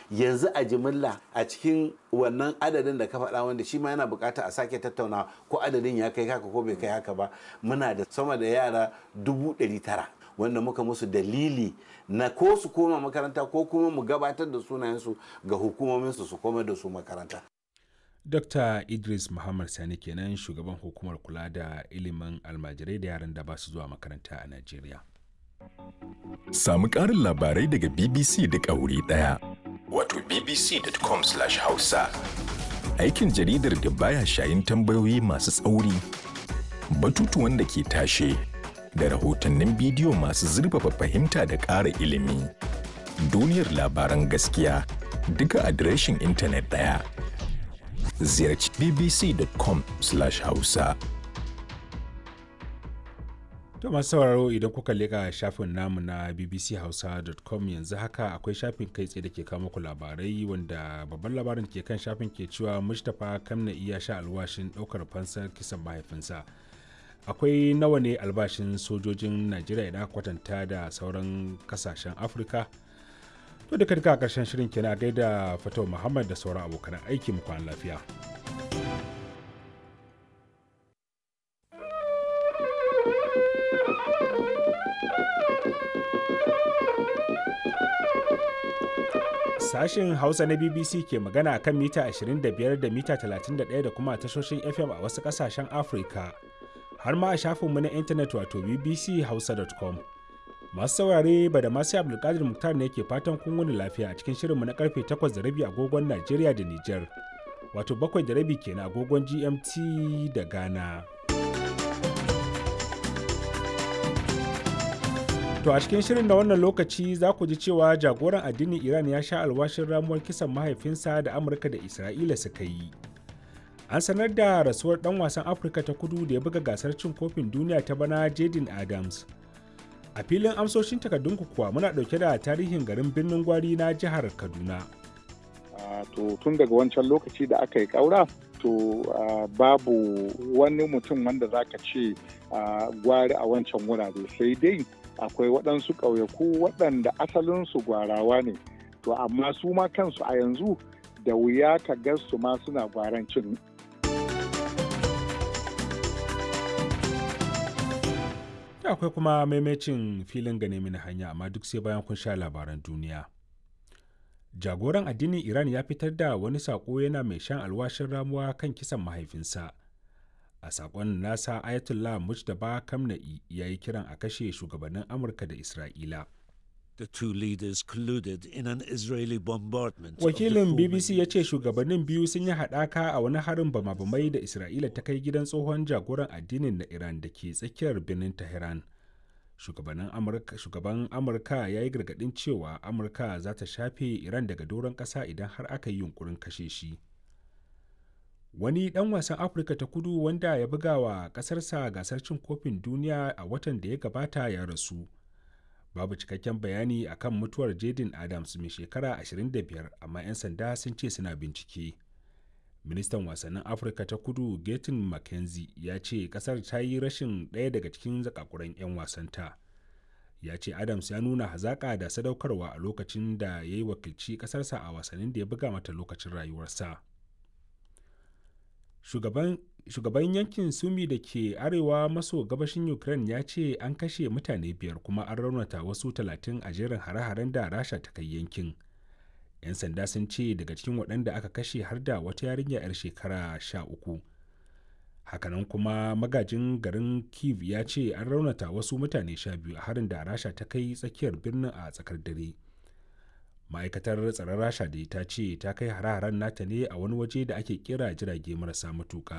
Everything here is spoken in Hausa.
yanzu a jimilla a cikin wannan adadin da ka faɗa wanda shi ma yana bukata a sake tattauna ko adadin ya kai haka ko bai kai haka ba muna da sama da yara dubu ɗari tara wanda muka musu dalili na ko su koma makaranta ko kuma mu gabatar da sunayensu ga hukumominsu su koma da su makaranta Dr. Idris Muhammad Sani kenan shugaban hukumar kula da ilimin almajirai da yaran da ba su zuwa makaranta a Najeriya. Samu ƙarin labarai daga BBC da wuri ɗaya. Wato bbc.com/hausa. Aikin jaridar da baya shayin tambayoyi masu tsauri, batutuwan da ke tashe, da rahotannin bidiyo masu zurfafa fahimta da ƙara ilimi. Duniyar labaran gaskiya duka adireshin intanet ɗaya. Ziyarci bbc.com/hausa. To masu sauraro idan kuka leka shafin namu na bbchausa.com yanzu haka akwai shafin kai tsaye da ke kawo muku labarai wanda babban labarin ke kan shafin ke cewa Mustapha Kamna iya sha alwashin ɗaukar fansar kisan mahaifinsa. Akwai nawa ne albashin sojojin Najeriya idan kwatanta da sauran kasashen Afirka? To duka duka a ƙarshen shirin kenan gaida Fatau Muhammad da sauran abokan aiki mu kwana lafiya. Sashen Hausa na BBC ke magana a kan mita 25 da mita 31 da kuma tashoshin FM a wasu ƙasashen Afirka. Har ma a shafinmu na intanet wato bbchausa.com. Masu saurare ba da masu Abdulkadir Muktar ne ke fatan kun wani lafiya a cikin shirinmu na karfe 8 da rabi agogon Najeriya da Nijar. Wato bakwai da rabi kenan agogon GMT da Ghana. To a cikin shirin da wannan lokaci za ku ji cewa jagoran addinin Iran ya sha alwashin ramuwar kisan mahaifinsa da Amurka da Isra'ila suka yi. An sanar da rasuwar ɗan wasan Afirka ta kudu da ya buga gasar cin kofin duniya ta bana Jaden Adams. A filin amsoshin takardunku kuwa muna ɗauke da tarihin garin birnin gwari na jihar Kaduna. to tun daga wancan lokaci da aka yi ƙaura to babu wani mutum wanda za ka ce gwari a wancan wurare sai dai akwai waɗansu ƙauyaku waɗanda asalinsu gwarawa ne to amma su ma kansu a yanzu da wuya ka ga su ma suna gwarancin da akwai kuma maimacin filin gane mini hanya amma duk sai bayan kun sha labaran duniya jagoran addinin iran ya fitar da wani saƙo yana mai shan alwashin ramuwa kan kisan mahaifinsa a sakon nasa ayatollah mujtaba kamna'i ya yi kiran a kashe shugabannin amurka da isra'ila The two leaders colluded in an Israeli bombardment. wakilin bbc ya ce shugabannin biyu sun yi haɗaka a wani harin bama-bamai da isra'ila ta kai gidan tsohon jagoran addinin na iran da ke tsakiyar birnin tehran shugaban amurka ya yi gargaɗin cewa amurka za ta shafe iran daga doron ƙasa idan har aka yi yunkurin kashe shi wani ɗan wasan afirka ta kudu wanda ya buga wa ƙasarsa gasar cin kofin duniya a watan da ya gabata ya rasu babu cikakken bayani akan mutuwar jaden adams mai shekara 25 amma 'yan sanda sun ce suna bincike ministan wasannin afirka ta kudu gatin mckenzie ya ce kasar ta yi rashin ɗaya daga cikin zakakuran 'yan wasanta ya ce adams ya nuna hazaƙa da sadaukarwa a lokacin da ya yi wakilci ƙasarsa a wasannin da ya buga mata lokacin rayuwarsa shugaban shugaban yankin sumi da ke arewa maso gabashin ukraine ya ce an kashe mutane biyar kuma an raunata wasu talatin a jerin hare-haren da rasha ta kai yankin 'yan sanda sun ce daga cikin waɗanda aka kashe har da wata yarinya 'yar shekara sha uku hakanan kuma magajin garin kiev ya ce an raunata wasu mutane sha biyu a harin da rasha ta kai tsakiyar birnin a tsakar dare ma'aikatar tsaron rasha da ta ce ta kai hare-haren nata ne a wani waje da ake kira jirage marasa matuka